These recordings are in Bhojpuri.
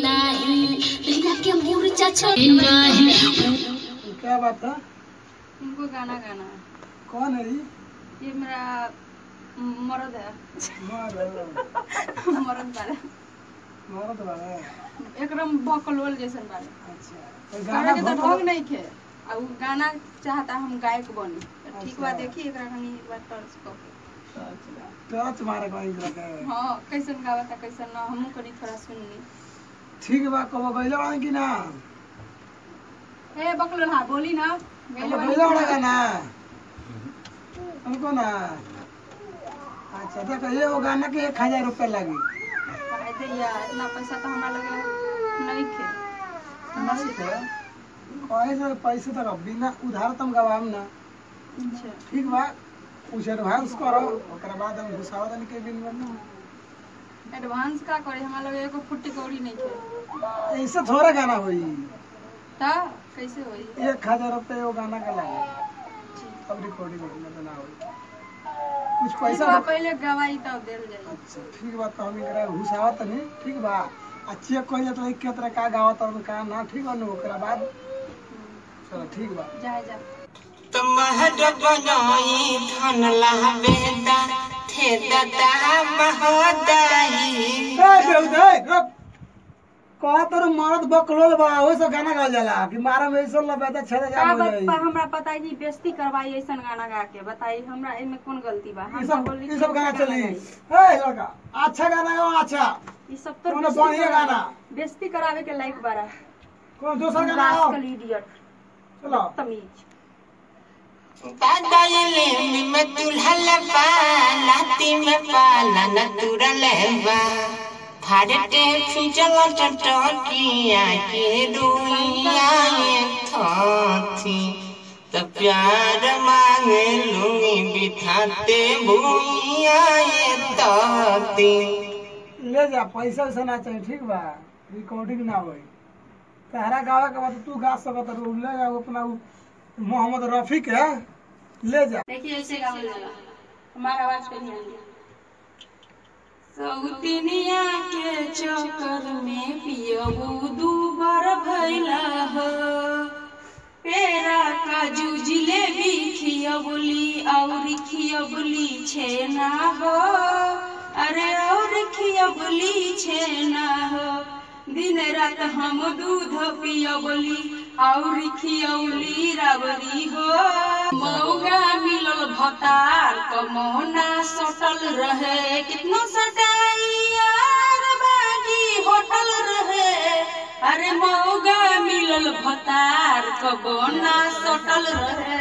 नाही लीला के मुरझा छोड़ी नाही क्या बात है हमको गाना गाना है कौन है ये ये मेरा मर्द है मर्द मर्द बारे मर्द वाला है। एकदम बकलोल जैसन बारे अच्छा तो गाना गाना के तो बहुत ढंग नहीं खे आ उ गाना चाहता हम गायक बनी तो ठीक बा अच्छा। देखी एकरा कनी एक बार टर्च क के टच मारे को इंद्र के हां कैसन गावता कैसन ना हमहू कनी थोड़ा सुननी ठीक बा कब गइले वाला कि ना ए बकलोल हां बोली ना कब गइले गइले वाला बानी। का ना हमको ना अच्छा देखो ये वो गाना के एक हजार रुपया लगी काहे दे यार इतना पैसा तो हमरा लगे नहीं खे नहीं थे कैसे पैसे तक बिना उधार तुम गवाम ना अच्छा ठीक बा कुछ एडवांस करो ओकरा बाद हम घुसावा तनी के दिन में ना एडवांस का करे हमरा लगे एको फुट्टी कौड़ी नहीं खे ऐसे थोड़ा गाना होई ता कैसे होई एक हजार रुपये वो गाना का लगे अब रिकॉर्डिंग में तो ना होई कुछ ठीक पैसा बा, दे- पहले गवाई तब देल जाई अच्छा ठीक बा तो हम एकरा घुसावा तनी ठीक बा आ चेक कइले तो के तरह का गावत और का ना ठीक बा नु ओकरा बाद चलो ठीक बा जाए जा तुम्हार बनोई धन लावेदा थे दादा महोदय ए देउदे रुक कह तोर मरद बकलोल बा ओइ से गाना गावल जाला कि मारा में ऐसा लबेदा छेदा जा का हो जाई बत- हमरा बताई जी बेइज्जती करवाई ऐसन गाना गा के बताई हमरा एमे कौन गलती बा हम ई तो सब बोली ई सब गाना चली गाई। ए लड़का अच्छा गाना गाओ अच्छा ई सब तो कौनो बेइज्जती बढ़िया करावे- गाना। बेइज्जती करावे के लायक बारा कौन दूसरा गाना गाओ रास्कल इडियट चलो तमीज बादले में दुल्हन बा नाती में पाला न तुरल बा फाड़ते फिजल टटकिया के रुइया थी त प्यार मांगे लुंगी बिठाते भूइया तती ले जा पैसा वैसा ना चाहिए ठीक बा रिकॉर्डिंग ना होई तहरा गावे के बाद तू गा सकत रहो ले जा अपना उ मोहम्मद रफी के ले जा देखिए ऐसे गावल जाला हमारा आवाज पे ध्यान दिया सौतिनिया के चक्कर में पियबू दू बार भैला हो पेरा काजू जिलेबी खियबुली और खियबुली छेना हो अरे और खियबुली छेना हो दिन रात हम दूध पियबुली और खियौली रावरी हो मौगा मिलल भतार कमौना सटल रहे कितनो सटाई यार बागी होटल रहे अरे मौगा मिलल भतार कबोना सटल रहे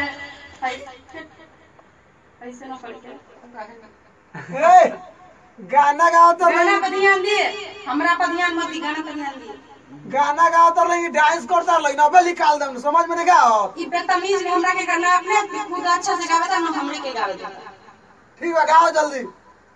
ऐसे ना करके ए गाना गाओ तो गाना नहीं पर ध्यान दिए हमरा पर ध्यान मत दी गाना पर ध्यान दिए गाना गाओ तो नहीं डांस करता लेकिन अबे निकाल दम समझ में नहीं गाओ ई बदतमीज हमरा के करना अपने खुद अच्छा से गावे ना हमरे के गावे देता ठीक बा गाओ जल्दी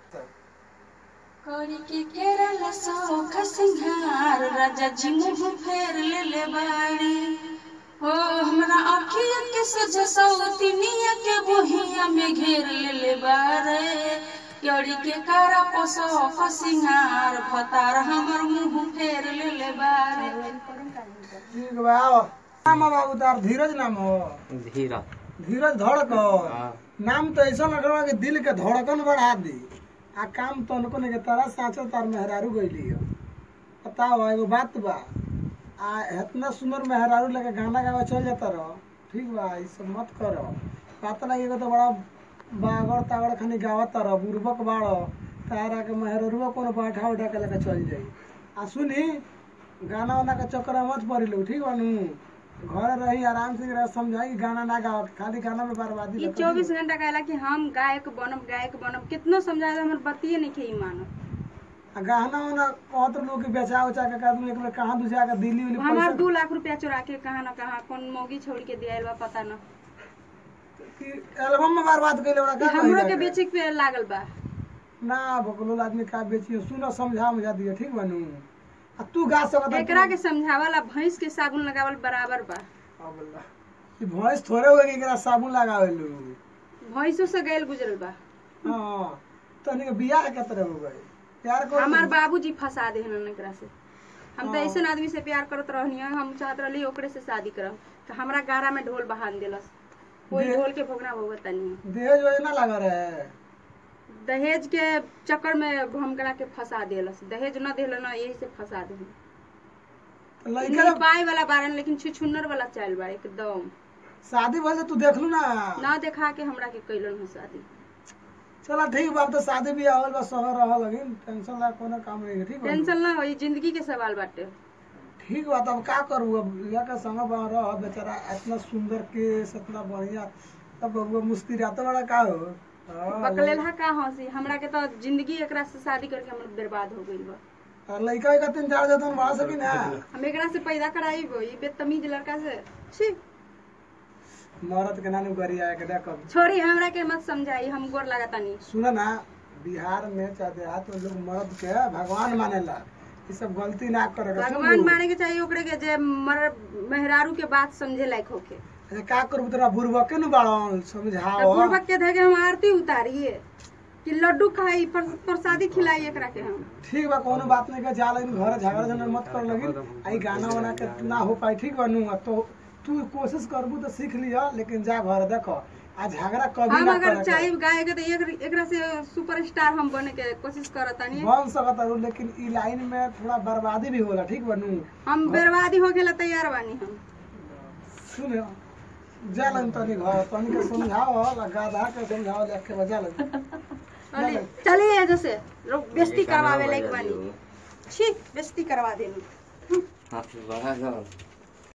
करी के केरल सौख सिंहार राजा जी मुंह फेर ले ले बाड़ी हो हमरा अखिया के सजा सौतिनिया के बोहिया में घेर ले ले बारे करी के कारा पोसौख सिंहार भतार हमर मुंह फेर ले ले बारे ठीक बा आओ नाम है बाबू तार धीरज नाम हो धीरा धीरज धड़कन नाम तो ऐसा लग रहा है कि दिल के धड़कन बढ़ा दी आ काम तो उनको नहीं के तारा साचो तार मेहरारू गईली हो बताओ एगो बात बा आ इतना सुंदर मेहरारू लगे गाना गावे चल जाता रहो ठीक बा ई सब मत करो पता लगे एगो तो बड़ा बागड़ तागड़ खानी गावत रहो बुर्बक बाड़ो तारा के मेहरारूआ कोनो बाठा उठा के लेके चल जाई आ सुनी गाना वाना का चक्कर में मत पड़ी लो ठीक बा नू घर रही आराम से रह समझाई गाना ना गाओ खाली गाना में बर्बादी ई रखो। चौबीस घंटा कहला कि हम गायक बनब गायक बनब कितनो समझाए हमर बतिये नहीं खे मानब आ गहना वाना कहत लोग के बेचा उचा के आदमी एक बेर कहाँ दूसरा के दिल्ली उली हमार पैसा दू लाख रुपया चुरा के कहाँ न कहाँ कौन मौगी छोड़ के दिया बा पता न कि एल्बम में बर्बाद कइले ओरा का हमरो कही के जाके? बेचे के लागल बा ना बकलोल आदमी का बेचियो सुनो समझा मुझा दियो ठीक बनू आ तू गा सकत एकरा के समझावला भैंस के साबुन लगावल बराबर बा ई भैंस थोड़े हो एकरा साबुन लगावे लो भैंसो से गैल गुजरल बा हां तनी के बियाह के तरह हो गए प्यार को हमार बाबूजी फंसा दे हन एकरा से हम तो ऐसे आदमी से प्यार करत रहनी हम चाहत रहली ओकरे से शादी करब तो हमरा गारा में ढोल बहान देलस कोई दे- ढोल के भोगना भोगत नहीं दहेज योजना लगा रहे दहेज के चक्कर में हमकरा के फंसा देलस दहेज न देल ना यही से फंसा दे तो लड़का पाए वाला बारन लेकिन छुछुन्नर वाला चाल बा एकदम शादी भले तू देख लू ना ना देखा के हमरा के कैलन है शादी चला ठीक बात तो शादी भी आवल बा शहर रह लगिन टेंशन ला कोनो काम नहीं है, ठीक बा टेंशन ना होई जिंदगी के सवाल बाटे ठीक बात अब का करू अब लिया के संग बा रह बेचारा इतना सुंदर केस इतना बढ़िया तब बबुआ मुस्कुराते बड़ा का हो हाँ, बकलेलहा का हंसी हमरा के तो जिंदगी एकरा से शादी करके हमर बर्बाद हो गई बा और लड़का का तीन चार जतन बढ़ा सकी ना हम एकरा से पैदा कराई गो ई बेतमीज लड़का से छी मरद के नानू गरी आए के देख छोड़ी हमरा के मत समझाई हम गोर लागतानी सुन ना बिहार में चाहे देहात में लोग मर्द के भगवान मानेला ये सब गलती ना करे भगवान माने के चाहिए ओकरे के जे मर मेहरारू के बात समझे लायक होके अच्छा, का करू तेरा बुरबा के न बाड़न तो समझाओ पूर्वक के धके हम आरती उतारिए कि लड्डू खाई पर- प्रसादी खिलाई एकरा के हम ठीक बा कोनो बात नहीं का जा लेकिन घर झगड़ा झगड़ा मत कर लगिन आई गाना वाना के ना हो पाई ठीक बनू तो तू कोशिश करबू तो सीख लिया लेकिन जा घर देखो आ झगड़ा कभी हम ना अगर करे चाहे गाय के तो एक- एकरा से सुपरस्टार हम बने के कोशिश करतानी बन सकत है लेकिन ई लाइन में थोड़ा बर्बादी भी होला ठीक बनू हम बर्बादी होके ला तैयार बानी हम सुन जा लन तनी घर तनी के समझाओ आ गाधा के समझाओ लेख के बजा लन चलिए चलिए जैसे लोग बेइज्जती करवावे लायक बानी छी बेइज्जती करवा देनी हाँ बड़ा